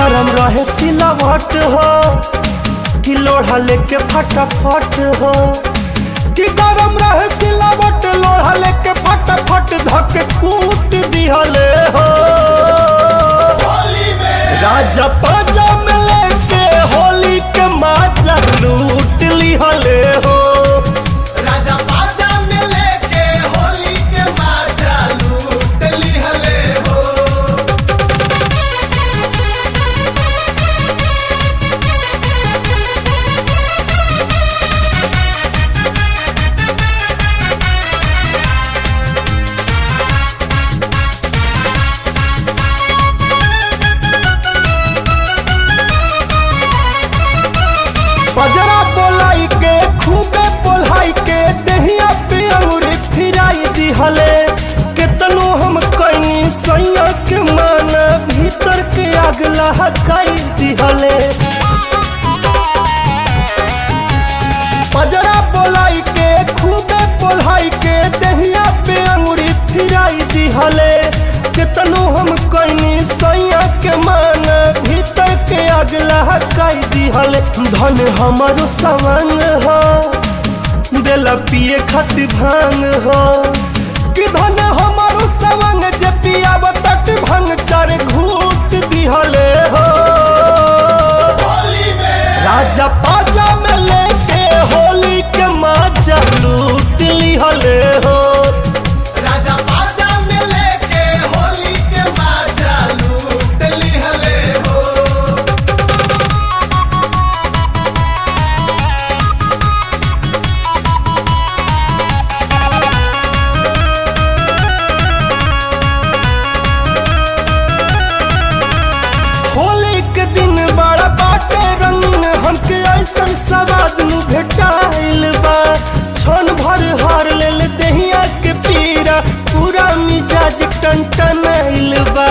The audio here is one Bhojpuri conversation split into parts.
गरम रहे सिलावट हो कि लोढ़ा लेके फटाफट हो कि गरम रहे सिलावट लोढ़ा लेके फटाफट धके कूट दिहले हो राजा पाजा में लेके होली के माजा लूट लिहले हो राजा बाजा में लेके होली के माजा लूट लिहले हो बजरा बोलाई के खूबे बोलाई के दहिया पे अंगुरी फिराई दिहले केतनो हम कैनी सैया के माना भीतर के आग लहकाई दिहले बजरा बोलाई के खूबे बोलाई के दहिया पे अंगुरी फिराई दिहले केतनो हम कैनी सैया के माना भीतर के आग लहकाई दिहले धन हमारो सवांग हो बेला पिए खातिर भांग हो कि धन हमारो सवांग जे पिया तट भंग चार घूट दिहले हो होली में राजा पाजा में लेके होली के माजा लूट लिहले हो राजा बाजा में लेके होली के माजा लूट लिहले हो होली के दिन बड़ा बाटे रंगीन हमके ऐसन सवाद नु भेटाइल बा छन भर हार लेल दहिया के पीरा पूरा मिजाज टनटनाइल बा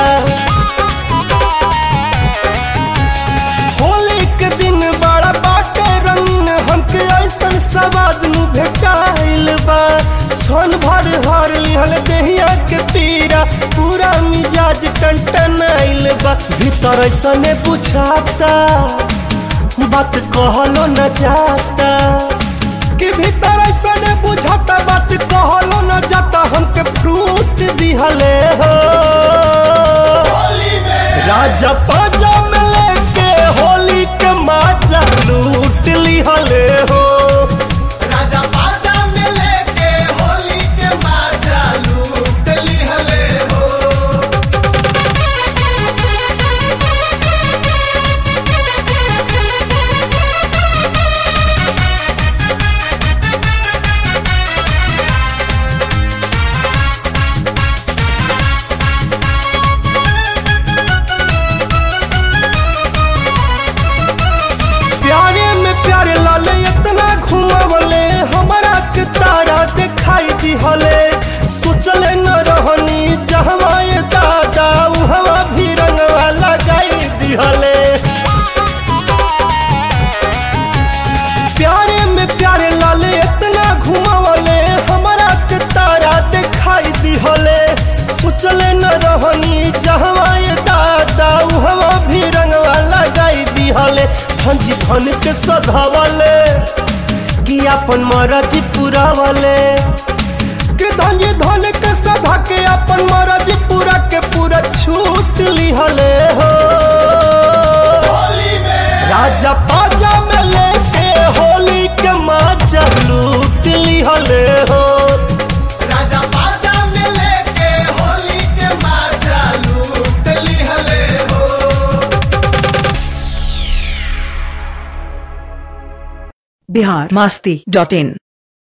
होली के दिन बड़ा बाटे रंगीन हमके ऐसन सवाद नु भेटाइल बा छन भर हार लिहल दहिया के पीरा पूरा मिजाज टनटनाइल बा भीतर ऐसने बुझाता बात कहलो न जाता कि भीतर ऐसने बुझाता बात कहलो न जाता हमके फ्रूट दिहले हो होली में राजा पाजा में लेके होली के माजा लूट लिहले हो राजा बाजा में लेके होली के माजा लूट लिहले हो प्यारे में प्यारे लाले इतना घुमावले हमारा के तारा दिखाई दिहले सोचले न रहनी जहवा ये दादा उहवा भी रंगवा लगाई दिहले प्यारे में प्यारे लाले इतना घुमावले हमारा के तारा दिखाई दिहले सोचले न रहनी जहवा ये दादा उहवा भी रंगवा लगाई दिहले धनजी धन के सधावले कि अपन मरजी पुरावले कि धनजी धन के सधा के अपन मरजी पूरा के पूरा छूट लिहले हो होली में राजा पाजा में लेके होली के माजा लूट लिहले हो राजा बाजा में लेके होली के माजा लूट लिहले हो बिहार मास्ती डॉट इन